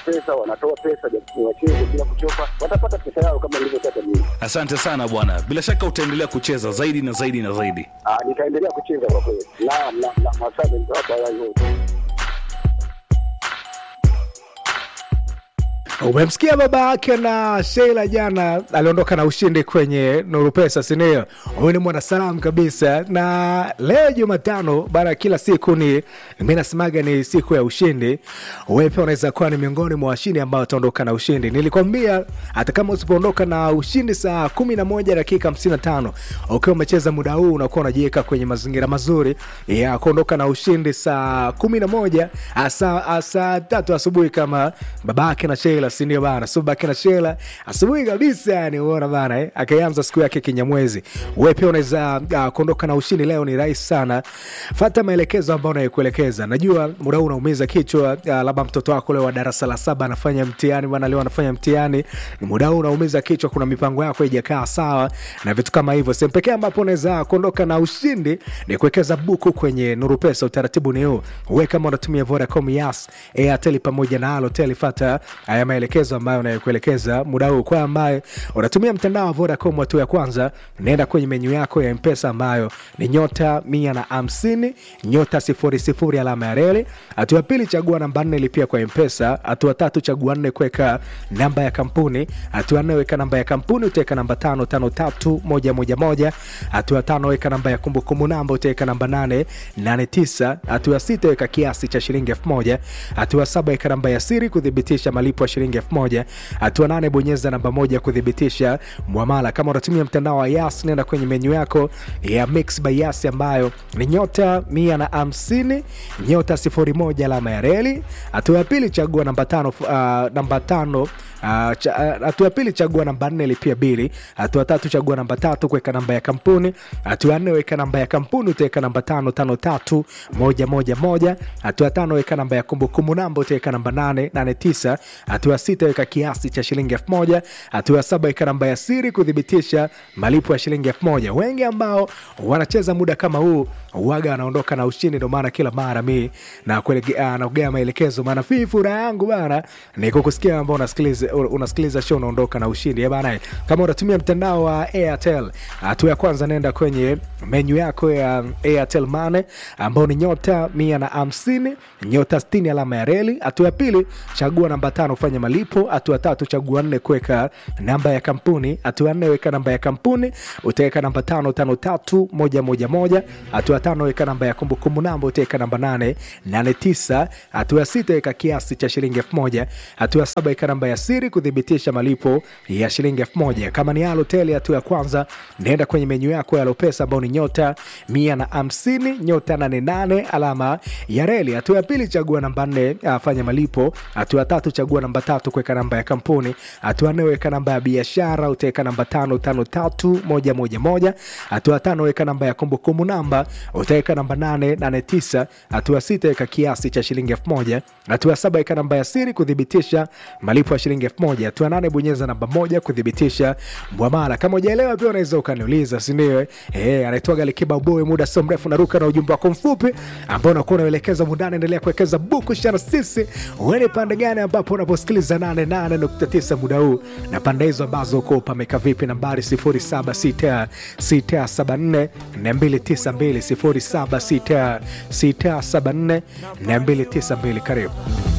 pesa, wanatoa pesa ni wacheze bila kuchoka, watapata pesa yao kama nilivyotaka mimi. asante sana bwana bila shaka utaendelea kucheza zaidi na zaidi na zaidi Ah, nitaendelea kucheza kwa kweli. Naam, naam, naam, asante nitawapa haya yote. umemsikia baba yake na sheila jana aliondoka na ushindi kwenye nuru pesa sindio huyu ni mwanasalamu kabisa na leo jumatano baada ya kila siku ni mi nasemaga ni siku ya ushindi wewe pia unaweza kuwa ni miongoni mwa washindi ambao wataondoka na ushindi nilikwambia hata kama usipoondoka na ushindi saa kumi na moja dakika hamsini na tano ukiwa umecheza muda huu unakuwa unajiweka kwenye mazingira mazuri ya kuondoka na ushindi saa kumi na moja ah, saa ah, saa tatu asubuhi kama babake na sheila sindio bana so babake na sheila asubuhi kabisa yani uona bana eh? akaanza siku yake kinyamwezi we pia unaweza uh, kuondoka na ushindi leo ni rahisi sana fata maelekezo ambayo unayokuelekeza najua muda huu unaumiza kichwa uh, labda mtoto wako leo wa darasa la saba anafanya mtihani bana leo anafanya mtihani muda huu unaumiza kichwa kuna mipango yako haijakaa sawa na vitu kama hivyo sehemu pekee ambapo unaweza kuondoka na ushindi ni kuwekeza buku kwenye nuru pesa utaratibu ni huu we kama unatumia vodacom yas airtel pamoja na alotel fata haya maelekezo ambayo unayokuelekeza muda huu kwa ambaye unatumia mtandao wa vodacom hatua ya kwanza naenda kwenye menyu yako ya mpesa ambayo ni nyota mia na hamsini nyota sifuri sifuri alama ya reli hatua ya pili chagua namba nne lipia kwa mpesa hatua tatu chagua nne kuweka namba ya kampuni hatua nne weka namba ya kampuni utaweka namba tano tano tatu moja moja moja hatua tano weka namba ya kumbukumbu namba utaweka namba nane nane tisa hatua sita weka kiasi cha shilingi elfu moja hatua saba weka namba ya siri kuthibitisha malipo ya shilingi elfu moja hatua nane bonyeza namba moja kuthibitisha mwamala kama unatumia mtandao wa yas nenda kwenye menyu yako ya mix by yas ambayo ni nyota mia na hamsini nyota sifuri moja alama ya reli hatua ya pili chagua namba tano uh, namba tano Ah, cha- ah, hatua ya pili chagua namba nne lipia bili hatua tatu chagua namba tatu kuweka namba ya kampuni hatua ya nne weka namba ya kampuni utaweka namba tano tano tatu moja moja moja hatua ya tano weka namba ya kumbukumbu namba utaweka namba nane nane tisa hatua ya sita weka kiasi cha shilingi elfu moja hatua ya saba weka namba ya siri kuthibitisha malipo ya shilingi elfu moja wengi ambao wanacheza muda kama huu waga wanaondoka na ushindi ndo maana kila mara mi nakugea maelekezo maana fii furaha yangu bana ni kukusikia ambao unasikiliza unasikiliza show unaondoka na ushindi Eh bana kama unatumia mtandao wa airtel hatua ya kwanza naenda kwenye menyu yako ya airtel mane ambao ni nyota mia na hamsini nyota stini alama ya reli hatua ya pili chagua namba tano kufanya malipo hatua tatu chagua nne kuweka namba ya kampuni hatua ya nne weka namba ya kampuni utaweka namba tano tano tatu moja moja moja hatua tano weka namba ya kumbukumbu namba utaweka namba nane nane tisa hatua ya sita weka kiasi cha shilingi elfu moja hatua ya saba weka namba ya siri kuthibitisha malipo ya shilingi elfu moja kama ni aloteli hatua ya kwanza naenda kwenye menyu yako ya lopesa ambao ni nyota mia na hamsini nyota nane nane alama ya reli hatua ya pili chagua namba nne afanya malipo hatua ya tatu chagua namba tatu kuweka namba ya kampuni hatua ya nne weka namba ya biashara utaweka namba tano tano tatu moja moja moja hatua ya tano weka namba ya kumbukumbu namba utaweka namba nane nane tisa hatua ya sita weka kiasi cha shilingi elfu moja hatua ya saba weka namba ya siri kuthibitisha malipo ya shilingi elfu moja hatua ya nane bonyeza namba moja kuthibitisha mwamala kama ujaelewa pia unaweza ukaniuliza sindio eh, anaitwaga likiba boy muda sio mrefu naruka na ujumbe wako mfupi ambao unakuwa unaelekeza mundani endelea kuwekeza buku shana sisi uene pande gani ambapo unaposikiliza 88.9 muda huu na pande hizo ambazo uko pameka vipi nambari 076674 292 076674 292 karibu